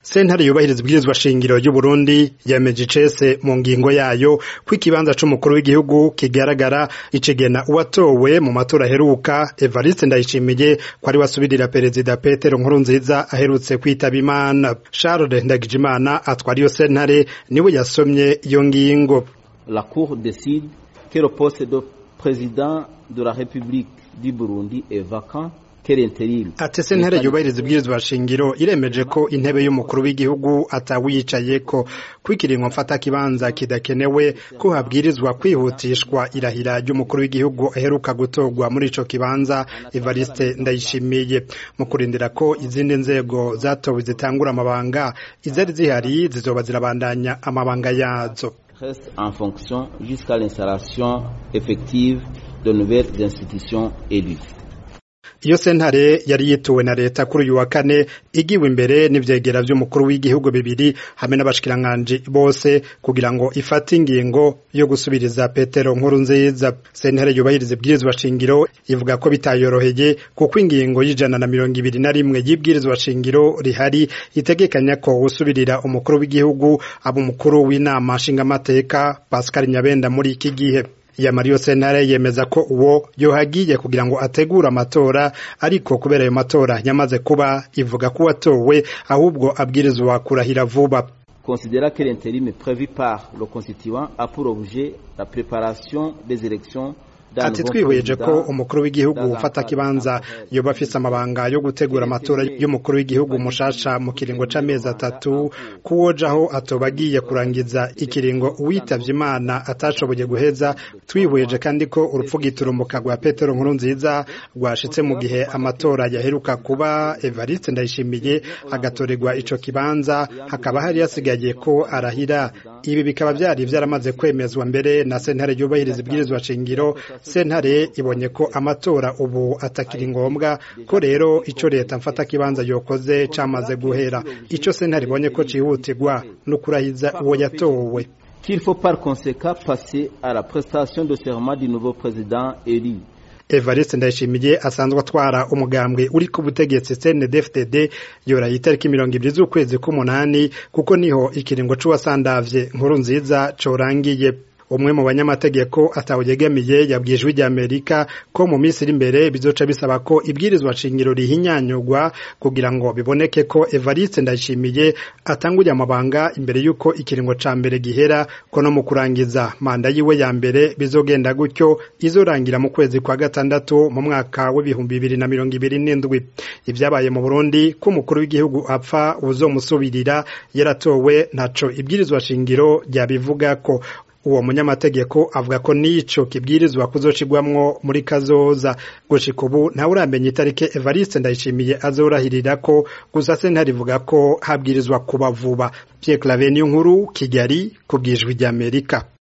sentare yubahiriza ibwirizwa shingiro y'uburundi yemeje icese mu ngingo yayo ko ikibanza c'umukuru w'igihugu kigaragara icegena uwatowe mu matora aheruka evariste ndayishimiye ko ari wasubirira perezida petero nkurunziza aherutse kwitaba imana charles ndagijimana atwara iyo sentare niwe yasomye iyo ngingo la cour décide que le poste de président de la république du burundi est vacant ati sentare yubahiriza ibwirizwa shingiro iremeje ko intebe y'umukuru w'igihugu atawiyicayeko ko ikiringo mfata kibanza kidakenewe ko habwirizwa kwihutishwa irahira ry'umukuru w'igihugu aheruka gutorwa muri ico kibanza Evariste Ndayishimiye mu kurindira ko izindi nzego zatowe zitangura amabanga izari zihari zizoba zirabandanya amabanga yazo reste en fonction jusqu'à l'installation effective de nouvelles institutions élues iyo sentare yari yituwe na leta kuri uyu wa kane igiwe imbere n'ivyegera vy'umukuru w'igihugu bibiri hamwe n'abashikiranganji bose kugira ngo ifate ingingo yo gusubiriza petero nkuru nziza sentare yubahiriza ibwirizwa shingiro ivuga ko bitayoroheye kuko ingingo y'ijana na mirongo ibiri na rimwe y'ibwirizwa shingiro rihari itegekanya ko usubirira umukuru w'igihugu aba umukuru w'inama nshingamateka pascal nyabenda muri iki gihe ya Mario Sentare yemeza ko uwo yohagiye kugira ngo ategure amatora ariko kubera ayo matora yamaze kuba ivuga ko watowe ahubwo abwirizwa kurahira vuba considéra que l'intérim prévu par le constituant a pour objet la préparation des élections ati twihweje ko umukuru w'igihugu ufata kibanza yoba afise amabanga yo gutegura amatora y'umukuru w'igihugu mushasha mu kiringo c'amezi atatu kuwojaho atoba agiye kurangiza ikiringo uwitavye imana atashoboye guheza twihweje kandi ko urupfu giturumuka rwa petero nkuru nziza rwashitse mu gihe amatora yaheruka kuba evariste ndayishimiye agatorerwa ico kibanza hakaba hari hasigaye ko arahira ibi bikaba vyari vyaramaze kwemezwa mbere na sentare yubahiriza ibwirizwa shingiro sentare ibonye ko amatora ubu atakiri ngombwa ko rero ico leta mfata kibanza yokoze camaze guhera ico sentare ibonye ko cihutirwa no kurahiza uwo yatowe qu'il faut par conséquent passer à la prestation de serment du nouveau président élu Evariste Ndayishimiye asanzwe atwara umugambwe uri ku butegetsi CNDD-FDD yoraye itariki mirongo ibiri z'ukwezi k'umunani kuko niho ikiringo c'uwasandavye nkuru nziza corangiye umwe mu banyamategeko atawuyegamiye yabwiye ijwi ry'Amerika ko mu minsi iri imbere bizoca bisaba ko ibwirizwa shingiro rihinyanyurwa kugira ngo biboneke ko Evariste Ndayishimiye atanguriye amabanga imbere y'uko ikiringo ca mbere gihera ko no mu kurangiza manda yiwe ya mbere bizogenda gutyo izorangira mu kwezi kwa gatandatu mu mwaka w'ibihumbi bibiri na mirongo ibiri n'indwi ibyabaye mu Burundi ko umukuru w'igihugu apfa uzomusubirira yaratowe ntaco ibwirizwa shingiro ryabivuga ko uwo munyamategeko avuga ko nico kibwirizwa kuzocigwamwo muri kazoza gushika ubu ntawe uramenya itariki Evariste Ndayishimiye azorahirira ko gusa sentare ivuga ko habwirizwa kuba vuba Pierre Claver nkuru Kigali kubwijwi ry'Amerika